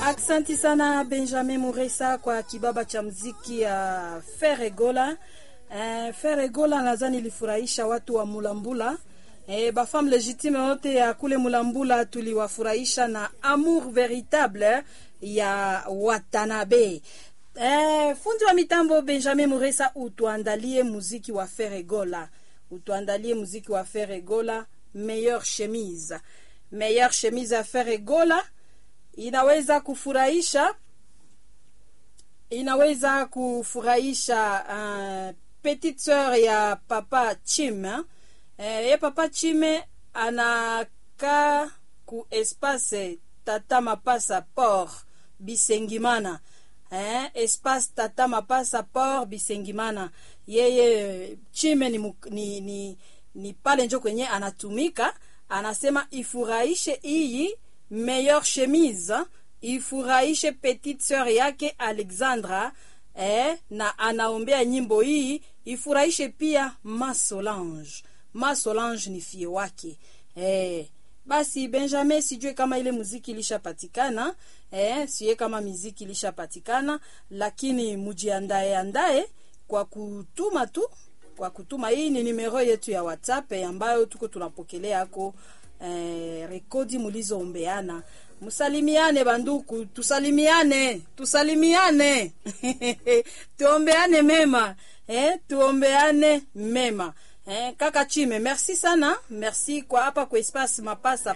Aksanti sana Benjamin Muresa kwa kibaba cha mziki ya Feregola. Eh, Feregola nadhani ilifurahisha watu wa Mulambula. Eh, bafam legitime wote ya kule Mulambula tuliwafurahisha na amour veritable ya Watanabe. Eh, fundi wa mitambo Benjamin Muresa, utuandalie muziki wa Feregola, utuandalie muziki wa Feregola, meilleure chemise, meilleure chemise ya Feregola inaweza kufurahisha inaweza kufurahisha uh, petite sœur ya papa Chime eh, ye papa Chime anakaa ku espace tata mapasa port Bisengimana eh, espace tata mapasa port Bisengimana. Yeye Chime ni, ni, ni, ni pale njo kwenye anatumika, anasema ifurahishe iyi meilleure chemise ifurahishe petite sœur yake Alexandra eh, na anaombea nyimbo hii ifurahishe pia Masolange. Masolange ni fie wake eh. Basi Benjamin, sijue kama ile muziki ilishapatikana eh, sijue kama muziki ilishapatikana, lakini mujiandae andae kwa kutuma tu, kwa kutuma. Hii ni numero yetu ya WhatsApp eh, ambayo tuko tunapokelea ako eh, rekodi mulizoombeana. Musalimiane banduku, tusalimiane, tusalimiane tuombeane mema eh, tuombeane mema eh, kaka Chime, merci sana, merci kwa hapa kwa espace mapasa